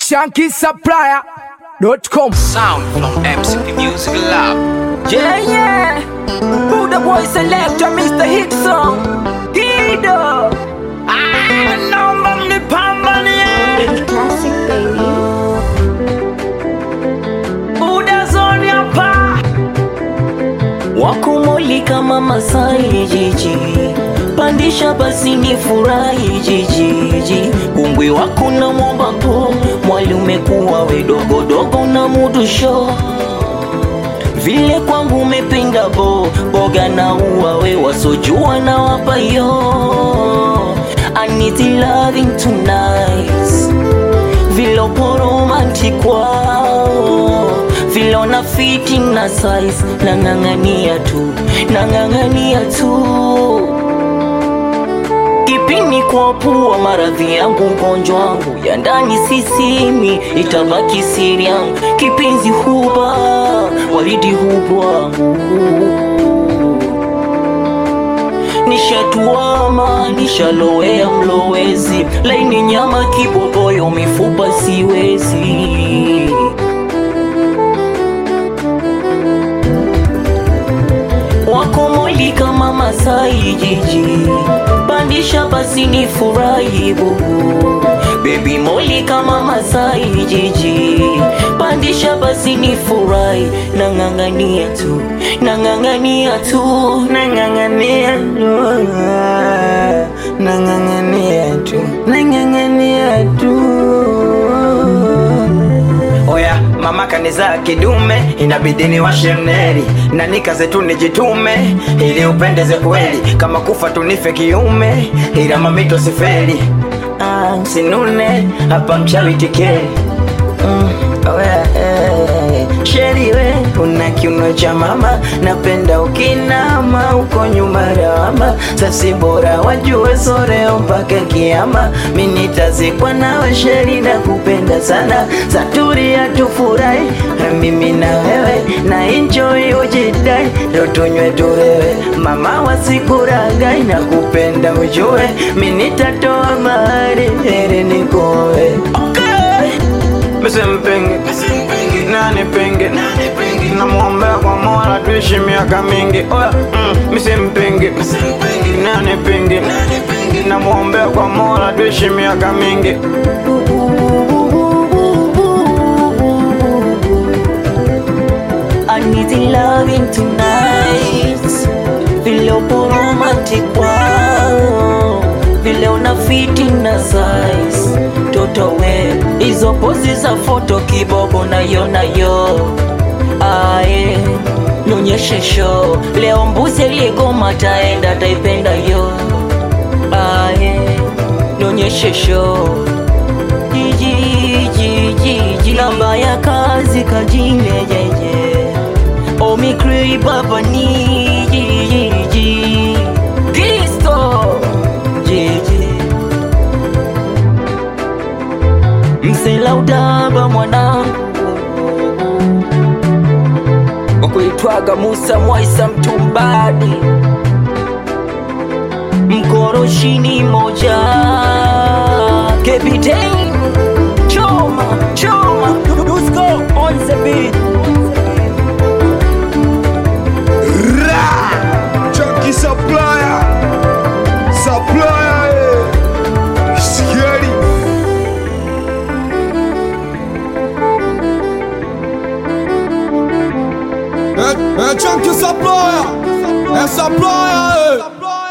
shankisupplier.com Sound from MCP Music Lab. Yeah, yeah. Who the boy selector, Mr. Hit Song? Hido. Ah, naomba mnipambanie. Classic baby. Buda zone hapa. wakumulika mama sai jiji pandisha basi ni furahi jijiji kumbwi wako na mwombapo mwali umekuwa wedogodogo na mudusho vile kwangu umepinda bo boga na uwa we wasojua na wapayo I need the loving tonight vile upo romantic wao vile una fiti na size nang'ang'ania tu nang'ang'ania tu kipini kwa pua maradhi yangu ugonjwa wangu ya ndani sisimi itabaki siri yangu kipenzi huba waridi hubwangu nishatuama nishalowea mlowezi laini nyama kibogoyo mifupa siwezi wakomoli kama masai jiji pandisha basi ni furahi bubu bebi moli kama masai jiji pandisha basi ni furahi nang'ang'ania tu nang'ang'ania tu nang'ang'ania tu nang'ang'ania tu nang'ang'ania tu Oya, mama kanizaa kidume, inabidi ni washeneri na nikaze tu nijitume ili upendeze kweli, kama kufa tunife kiume, ila mamito sifeli. Ah, sinune hapa mchawi tikeri mm, oya, eh, sheri we una kiuno cha mama, napenda ukinama uko nyuma lawama, sasi bora wajue soreo mpaka kiama, mi nitazikwa nawe sheri na kupenda sana, saturia tufurahi mimi na wewe na enjoy ujidai, leo tunywe tulewe, mama wasikuragai na kupenda ujue, mi nitatoa mahari heri nikowe okay. Msimpingi, nani pingi, namwombea kwa Mola tuishi miaka mingi. Oya, mm, msimpingi, nani pingi, namwombea kwa Mola tuishi miaka mingi. I need the loving tonight vile upo romantic wow vile una fiti na size toto we hizo pozi za foto kibogo nayo nayo aye nionyeshe show leo mbuzi aliyegoma taenda taipenda yo aye nionyeshe show jijijijiji namba ya kazi kajine jeje omikri baba ni jijiji kristo jeje msela udaba mwanangu wakuitwaga musa mwaisa mtumbadi mkoroshini moja kepitei choma choma dusko on the beat Chunky supplier Supplier eh. Scary Eh, eh, Chunky supplier Eh, supplier eh.